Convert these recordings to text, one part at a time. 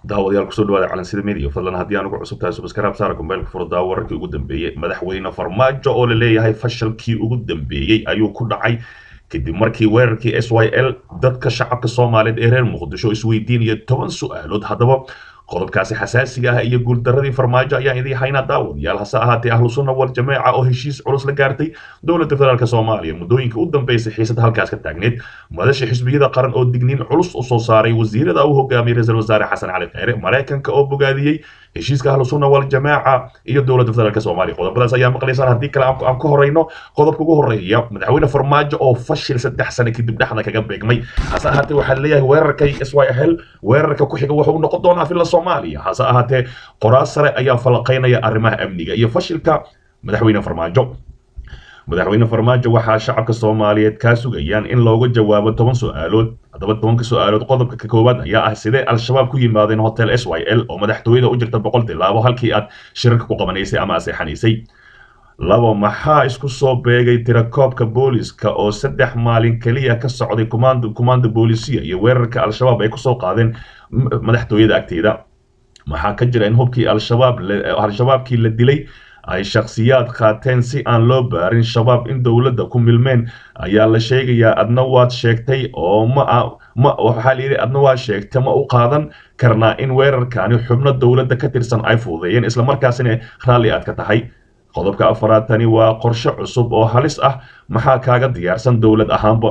daawadayaal kusoo dhawaada calansida media fadlan haddii aan ugu cusub tahay subscribe saara kumbeelka furdaa wararkii ugu dambeeyey madaxweyne farmaajo oo la leeyahay fashalkii ugu dambeeyey ayuu ku dhacay kadib markii weerarkii s y l dadka shacabka soomaaliyeed ee reer muqdisho isweydiinaya toban su-aalood haddaba qodobkaasi xasaasiga ah iyo guuldaradii farmaajo ayaan idii haynaa daawadayaal hase ahaatee ahlu sunna wal jameeca oo heshiis culus la gaartay dowladda federaalk soomaaliya muddooyinka u dambeysay xiisada halkaas ka taagneed madasha xisbiyada qaran oo digniin culus u soo saaray wasiirada uu hogaamiyey ra-iisul wasaare xasan cali kheyre maraykanka oo bogaadiyey heshiiska ahlu sunna wal jameeca iyo dowladda federaalk soomaaliya qodobadaas ayaa maqlaysaan haddii kale aan ka horeyno qodobka ugu horeeya madaxweyne farmaajo oo fashil saddex sano kadib dhexda kaga beegmay hase ahaatee waxaa leeyahay weerarkay s y l weerarka ku xiga wuxuu noqon doonaa filla soomaaliya hase ahaatee qoraal sare ayaa falaqaynaya arrimaha amniga iyo fashilka madaxweyne farmaajo madaxweyne farmaajo waxaa shacabka soomaaliyeed kaa sugayaan in looga jawaabo toban su-aalood haddaba tobanka su-aalood qodobka ka koowaad ayaa ah sidee al-shabaab ku yimaadeen hotel s y l oo madaxtooyada u jirta boqol tilaabo halkii aad shirarka ku qabanaysay ama aseexanaysay labo maxaa isku soo beegay tirakoobka booliska oo saddex maalin keliya ka socday kumaanda boolisiya iyo weerarka al-shabaab ay kusoo qaadeen madaxtooyada agteeda maxaa ka jira in hubkii al-shabaab al-shabaabkii la dilay ay shakhsiyaad qaateen si aan loo baarin shabaab in dowladda ku milmeen ayaa la sheegayaa adna waad sheegtay oo ma ma waxaa layidhi adna waad sheegtay ma u qaadan karnaa in weerarkani xubno dowladda ka tirsan ay fududeeyeen islamarkaasina raalli aad ka tahay qodobka afaraad tani waa qorshe cusub oo halis ah maxaa kaaga diyaarsan dowlad ahaanba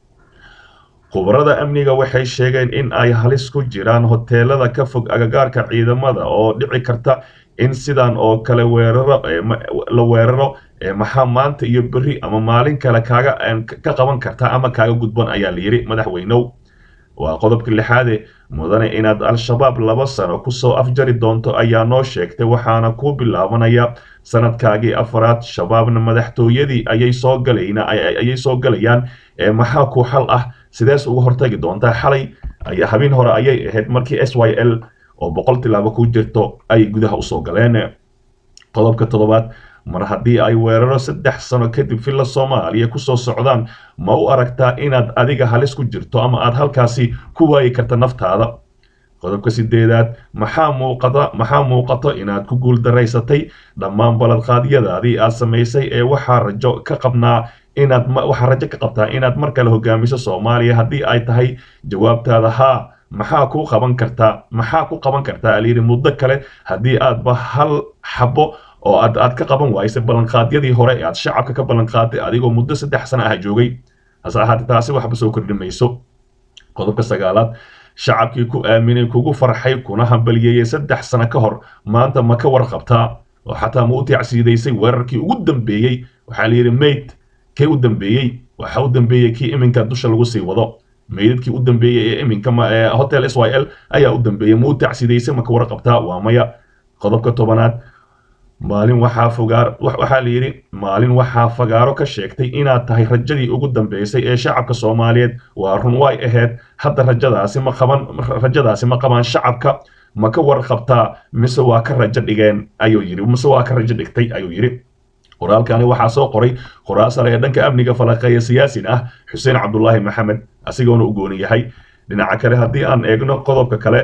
khubarada amniga waxay sheegeen in ay halis ku jiraan hoteelada ka fog agagaarka ciidamada oo dhici karta in sidan oo kale weeraro la weeraro maxaa maanta iyo berri ama maalin kale kaaga ka qaban karta ama kaaga gudban ayaa layidhi madaxweynow waa qodobka lixaade mudane inaad al-shabaab laba sano kusoo afjari doonto ayaa noo sheegtay waxaana ku bilaabanaya sanadkaagii afaraad shabaabna madaxtooyadii ayay soo galayna ayay soo galayaan maxaa ku xal ah sidees uga hortagi doontaa xalay habeen hore ayay ahayd markii s y l oo boqol tilaabo ku jirto ay gudaha usoo galeen qodobka toddobaad mar haddii ay weeraro saddex sano kadib villa soomaaliya kusoo socdaan ma u aragtaa inaad adiga halis ku jirto ama aad halkaasi ku waayi karta naftaada qodobka sideedaad maxaa muuqata maxaa muuqato inaad ku guuldaraysatay dhammaan baladqaadyadaadii aad samaysay ee waxaa rajo ka qabnaa inaad waxaa rajo ka qabtaa inaad mar kale hogaamiso soomaaliya haddii ay tahay jawaabtaada haa maxaa ku qaban kartaa maxaa ku qaban kartaa alayidhi muddo kale haddii aadba hal xabo oo aad aad ka qaban waysay ballanqaadyadii hore ee aad shacabka ka ballanqaaday adigoo muddo saddex sano ah joogay hase ahaatee taasi waxba soo kordhi mayso qodobka sagaalaad shacabkii ku aaminay kugu farxay kuna hambaliyeeyey saddex sano ka hor maanta ma ka warqabtaa oo xataa ma u tacsiidaysay weerarkii ugu dambeeyey waxaa layidhi mayd kee u dambeeyey waxa u dambeeyey kii iminka dusha lagu sii wado meydadkii u dambeeyey ee iminka hotel s y l ayaa u dambeeyey ma u tacsidaysay ma ka warqabtaa waa maya qodobka tobanaad maalin waxaa fogaar waxaa la yidhi maalin waxaa fagaaro ka sheegtay inaad tahay rajadii ugu dambeysay ee shacabka soomaaliyeed waa run way ahayd hadda rajadaasi ma qaban rajadaasi ma qabaan shacabka ma ka warqabtaa mise waa ka rajo dhigeen ayuu yidhi mise waa ka rajo dhigtay ayuu yidhi qoraalkani waxaa soo qoray qoraal sare ee dhanka amniga falaqeeya siyaasin ah xuseen cabdulaahi maxamed asigoona u gooni yahay dhinaca kale haddii aan eegno qodobka kale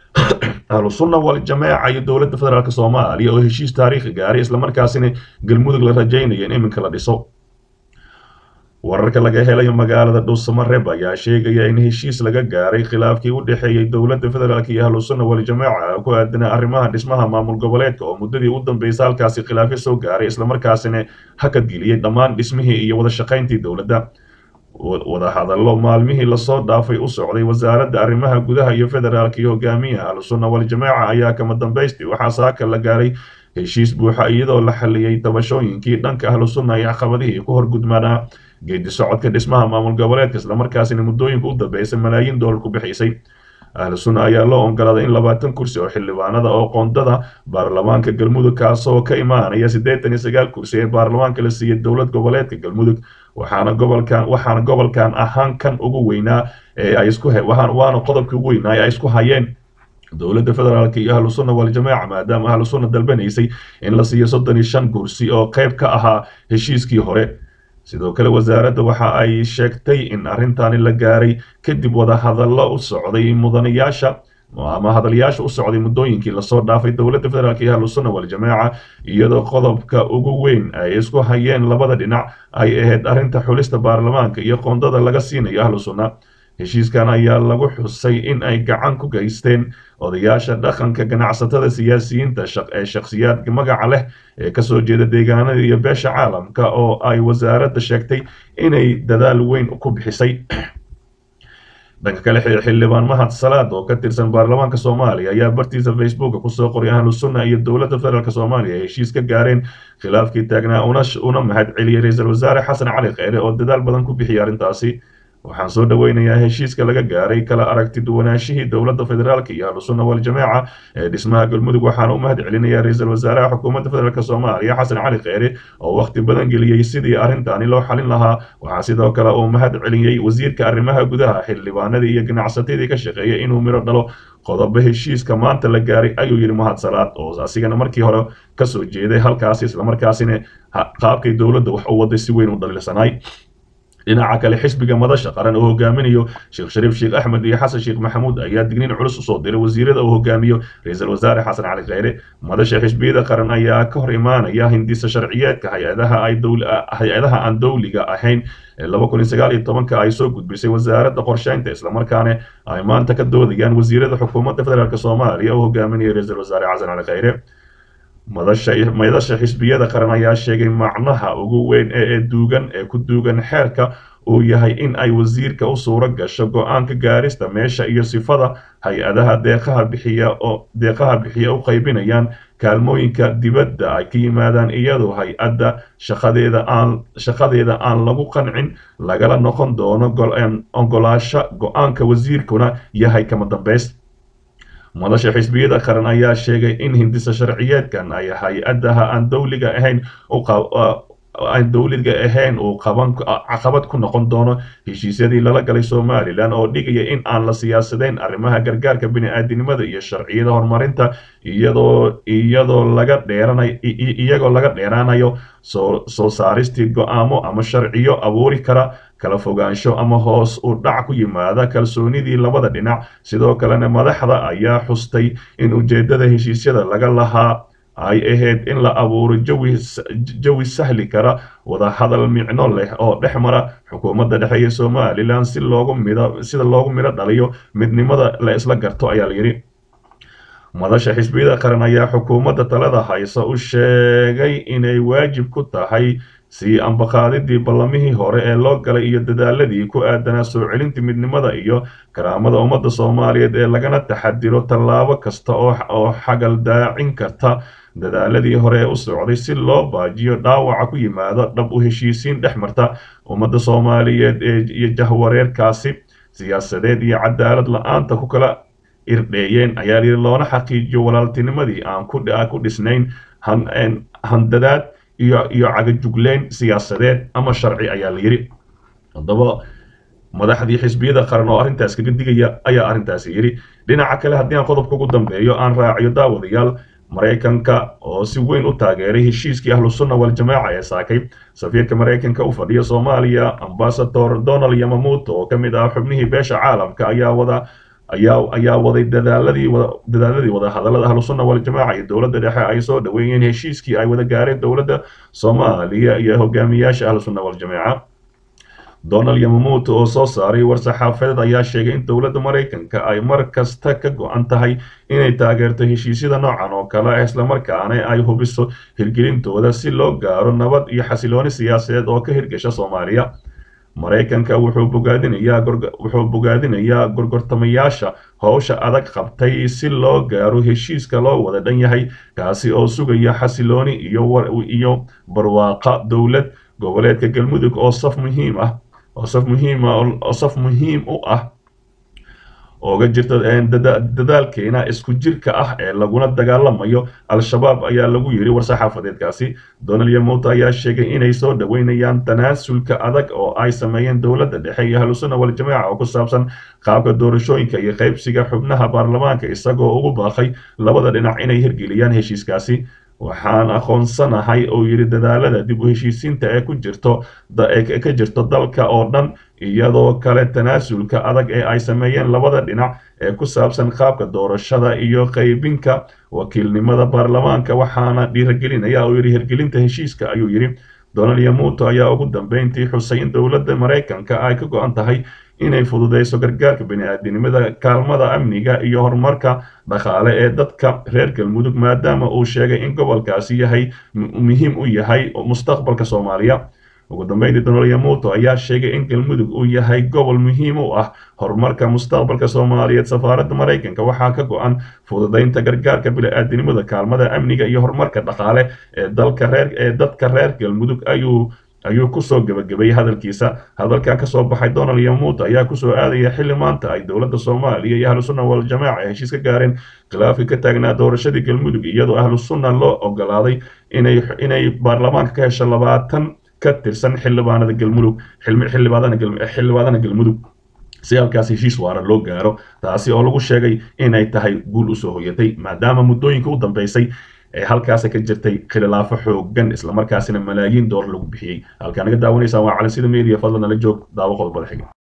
ahlu sunna wal jameeca iyo dowladda federaalk soomaaliya oo heshiis taariikhi gaaray islamarkaasina galmudug la rajaynaya in iminka la dhiso wararka laga helayo magaalada dhuusamareeb ayaa sheegaya in heshiis laga gaaray khilaafkii u dhexeeyey dowladda federaalk iyo ahlu sunna wal jameeca ku aadana arrimaha dhismaha maamul goboleedka oo muddadii u dambeysay halkaasi khilaafyo soo gaaray islamarkaasina hakad geliyey dhammaan dhismihii iyo wada shaqayntii dowladda wadahadallo maalmihii lasoo dhaafay u socday wasaaradda arrimaha gudaha iyo federaalka iyo hogaamiyaha ahlusunna wal jameeca ayaa kama dambaystii waxaa saaka la gaaray heshiis buuxa iyadoo la xaliyey dabashooyinkii dhanka ahlusunna iyo caqabadihii ku horgudmanaa geedi socodka dhismaha maamul goboleedka islamarkaasina muddooyinka u dambeysay malaayiin doolar ku bixisay ahlu sunna ayaa loo ogolaaday in labaatan kursi oo xildhibaanada oo qoondada baarlamaanka galmudug kaasoo ka imaanaya siddeetan iyo sagaal kursi ee baarlamaanka la siiyey dowlad goboleedka galmudug waxaana gobolkan waxaana gobolkan ahaan kan ugu weynaa ee ay isku waana qodobkii ugu weynaa ee ay isku hayeen dowladda federaalk iyo ahlu sunna wal jameeca maadaama ahlu sunna dalbanaysay in la siiyo soddon iyo shan kursi oo qayb ka ahaa heshiiskii hore sidoo kale wasaaradda waxa ay sheegtay in arrintani la gaaray kadib wadahadallo u socday mudanayaasha ama hadalyaasha u socday muddooyinkii lasoo dhaafay dowladda federaalk iyo ahlusunna waljamaaca iyadoo qodobka ugu weyn ay isku hayeen labada dhinac ay ahayd arrinta xulista baarlamaanka iyo qoondada laga siinayo ahlu sunna heshiiskan ayaa lagu xusay in ay gacan ku geysteen odayaasha dhaqanka ganacsatada siyaasiyiinta ee shakhsiyaadka magaca leh ee kasoo jeeda deegaanada iyo beesha caalamka oo ay wasaaradda sheegtay inay dadaal weyn ku bixisay dhanka kale xildhibaan mahad salaad oo ka tirsan baarlamaanka soomaaliya ayaa bartiisa facebooka kusoo qoray ahlu sunna iyo dowladda federaalk soomaaliya ay heshiis ka gaareen khilaafkii taagnaa una mahad celiyey ra-iisul wasaare xasan cali kheyre oo dadaal badan ku bixiyay arrintaasi waxaan soo dhoweynayaa heshiiska laga gaaray kala aragti duwanaashihii dowladda federaalk iyo ahlusunna waljamaaca ee dhismaha galmudug waxaana u mahad celinayaa ra-iisul wasaaraha xukuumadda federaalk soomaaliya xasan cali kheyre oo wakhti badan geliyey sidii arrintaani loo xalin lahaa waxaa sidoo kale uu mahad celiyey wasiirka arrimaha gudaha xildhibaanadii iyo ganacsatadii ka shaqeeyay inuu miro dhalo qodobo heshiiska maanta la gaaray ayuu yidhi mahad salaad oo asigana markii hore kasoo jeeday halkaasi islamarkaasina qaabkay dowladda wax u waday si weyn u dhaliilsanay dhinaca kale xisbiga madasha qaran oo hogaaminayo sheekh shariif sheekh axmed iyo xasan sheekh maxamuud ayaa digniin culus usoo diray wasiirada uu hogaamiyo ra-iisul wasaare xasan cali kheyre madasha xisbiyada qaran ayaa ka hor imaanaya hindisa sharciyeedka hay-adaha hay-adaha aan dowliga ahayn laba kun iyo sagaal iyo tobanka ay soo gudbisay wasaaradda qorsheynta islamarkaana ay maanta ka doodayaan wasiirada xukuumadda federaalk soomaaliya oo hogaaminaya ra-iisul wasaare xasan cali kheyre madasha xisbiyada qaran ayaa sheegay macnaha ugu weyn ee duugan ee ku duugan xeerka uu yahay in ay wasiirka u suuro gasho go-aanka gaarista meesha iyo sifada hay-adaha deeqaha bixiya oo deeqaha bixiya u qaybinayaan kaalmooyinka dibadda ay ka yimaadaan iyadoo hay-adda shaqadeeda aan shaqadeeda aan lagu qancin lagala noqon doono ogolaasho go-aanka wasiirkuna yahay kama dambays madasha xisbiyada qaran ayaa sheegay in hindisa sharciyeedkan ay hay-adaha aan dowliga ahayn aan dowliga ahayn uu qaban caqabad ku noqon doono heshiisyadii lala galay somalilan oo dhigaya in aan la siyaasadayn arrimaha gargaarka bini-aadinimada iyo sharciyada horumarinta iyadoo iyadoo laga dheeranayo iyagoo laga dheeraanayo soo soo saaristii go-aamo ama sharciyo abuuri kara kala fogaansho ama hoos u dhac ku yimaada kalsoonidii labada dhinac sidoo kalena madaxda ayaa xustay in ujeedada heshiisyada laga lahaa ay ahayd in la abuuro jawi jawi sahli kara wadahadal micno leh oo dhex mara xukuumadda dhexe ee somalilan si loogu mido sida loogu midho dhaliyo midnimada la isla garto ayaa la yidhi madasha xisbiyada qaran ayaa xukuumadda talada haysa u sheegay inay waajib ku tahay sii ambaqaadidii ballamihii hore ee loo galay iyo dadaaladii ku aadanaa soo celinta midnimada iyo karaamada ummadda soomaaliyeed ee lagana taxadiro tallaabo kasta oo xagal daacin karta dadaaladii hore ee u socday si loo baajiyo dhaawaca ku yimaado dhab u heshiisiin dhex marta ummadda soomaaliyeed iyo jahwareerkaasi siyaasadeed iyo cadaalad la-aanta ku kala irdheeyeen ayaa yidhi loona xaqiijiyo walaaltinimadii aan ku dhisnayn handadaad iyo iyo cagajugleyn siyaasadeed ama sharci ayaa la yidhi haddaba madaxdii xisbiyada qaran oo arrintaas kaga digaya ayaa arrintaasi yidhi dhinaca kale haddii aan qodobka ugu dambeeyo aan raaciyo daawadayaal maraykanka oo si weyn u taageeray heshiiskii ahlu sunna waljamaaca ee saakay safiirka maraykanka u fadhiya soomaaliya ambasador donald yamamuuto oo ka mid ah xubnihii beesha caalamka ayaa wada ayaa ayaa waday dadaaladii dadaaladii wada hadallada ahlu sunna waljamaaca iyo dowladda dhexe ay soo dhaweeyeen heshiiskii ay wada gaareen dowladda soomaaliya iyo hogaamiyaasha ahlu sunna waljamaaca donald yamamuuto oo soo saaray war-saxaafadeed ayaa sheegay in dowladda maraykanka ay mar kasta ka go-an tahay inay taageerto heshiisyada noocan oo kale ah islamarkaana ay hubiso hirgelintooda si loo gaaro nabad iyo xasilooni siyaasadeed oo ka hirgasha soomaaliya maraykanka wuxuu bogaadinayaa wuxuu bogaadinayaa gorgortamayaasha howsha adag qabtay si loo gaaro heshiiska loo wada dhan yahay kaasi oo sugaya xasilooni iyo iyo barwaaqa dowlad goboleedka galmudug oo saf muhiim ah oo saf muhiim ah oo saf muhiim u ah ooga jirta dadaalkeena isku jirka ah ee laguna dagaalamayo al-shabaab ayaa lagu yidhi war-saxaafadeedkaasi donald yamuuto ayaa sheegay inay soo dhaweynayaan tanaasulka adag oo ay sameeyeen dowladda dhexe iyo ahlusunna waljamaaca oo ku saabsan qaabka doorashooyinka iyo qaybsiga xubnaha baarlamaanka isagoo ugu baaqay labada dhinac inay hirgeliyaan heshiiskaasi waxaan aqoonsanahay oo yidhi dadaalada dib u heshiisiinta ee ku jirto ka jirto dalka oo dhan iyadoo kale tanaasulka adag ee ay sameeyeen labada dhinac ee ku saabsan qaabka doorashada iyo qaybinka wakiilnimada baarlamaanka waxaana dhiiragelinaya oo yidhi hirgelinta heshiiska ayuu yidhi donald yamuto ayaa ugu dambeyntii xusay in dowladda maraykanka ay ka go-an tahay inay fududeyso gargaarka bani-aadinimada kaalmada amniga iyo horumarka dhaqaale ee dadka reer galmudug maadaama uu sheegay in gobolkaasi yahay muhiim u yahay mustaqbalka soomaaliya ugu dambeyntii donald yamuto ayaa sheegay in galmudug uu yahay gobol muhiim u ah horumarka mustaqbalka soomaaliyeed safaaradda maraykanka waxaa ka go-an fududeynta gargaarka bini-aadinimada kaalmada amniga iyo horumarka dhaqaale ee dalka reer ee dadka reer galmudug ayuu ayuu kusoo gebagabeeyey hadalkiisa hadalkan kasoo baxay donald yamuto ayaa kusoo aadaya xilli maanta ay dowladda soomaaliya iyo ahlu sunna waljamaaca heshiis ka gaareen khilaafkii ka taagnaa doorashadii galmudug iyadoo ahlu sunna loo ogolaaday inay inay baarlamaanka ka hesho labaatan ka tirsan xildhibaanada galmudug xildhibaanada galmudug si halkaas heshiis waara loo gaaro taasi oo lagu sheegay inay tahay guul usoo hoyatay maadaama muddooyinka u dambeysay ee halkaas ka jirtay khilaafo xoogan islamarkaasina malaayiin doolar lagu bixiyey halkaa naga daawanaysaan waa cali sida media fadlan nala joog daawo qodobada xiga